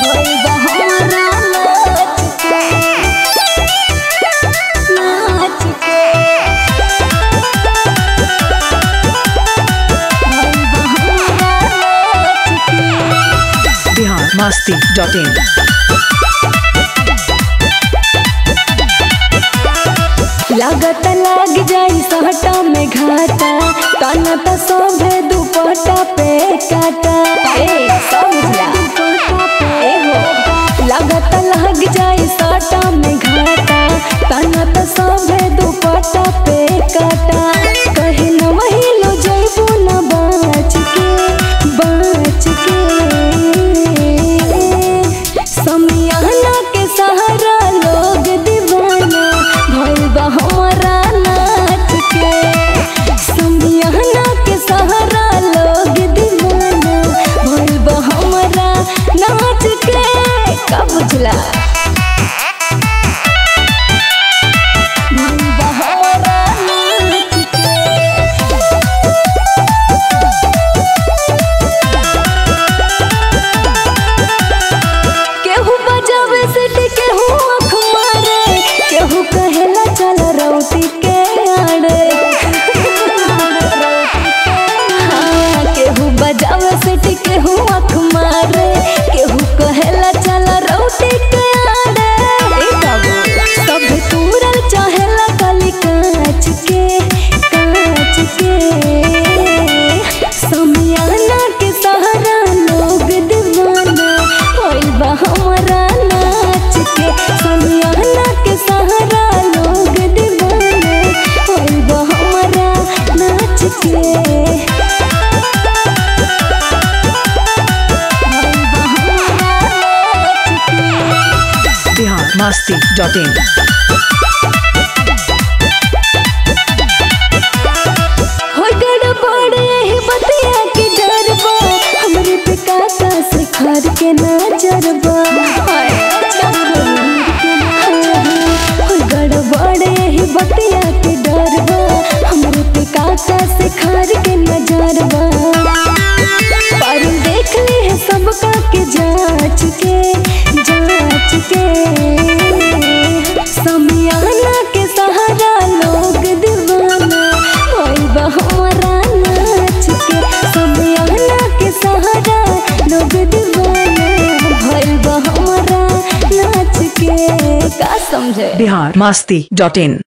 भइल बा हमरा नाच के नाच के भइल बा हमरा नाच के बिहार मस्ती डॉट इन लागत लाग जाई सहटा में घाटा तना त सोभे दुपट्टा पे काटा ए समझला ए हो लागत लाग जाई सहटा में घाटा तना त सोभे दुपट्टा पे काटा कहे न वही लो जइबू न बाच के बाच के समियाना के सहारा लोग दीवाना भइल बा हमारा नाच के समियाना के सहारा लोग दीवाना भइल बा हमारा नाच के का बुझला भइल बा हमारा नाच के केहू बजावे सिट केहू आँख मारे केहू कहेला चल रौटी के आड़े हाँ, केहू बजावे सिट केहू आँख मारे केहू कहेला चल रौटी के आड़े सब तूरल चाहेला काली कांच के कांच के समियाना के सहारा लोग दीवाना होइल बा हमारा नाच के समियाना के सहारा लोग दीवाना होइल बा हमारा नाच के होइल बा हमारा नाच के बिहार मस्ती डॉट इन होय गड़बड़ यही बतिया के डर बा हमरे पे काका से खार के नजर बा होय गड़बड़ यही बतिया के डर बा हमरे पे काका से खार के नजर बा पर देख ले है सबका के जांच के जांच के समियाना के सहारा लोग दीवाना होइल बा हमारा नाच के समियाना के सहारा लोग दीवाना होइल बा हमारा नाच के का समझे बिहार मस्ती डॉट इन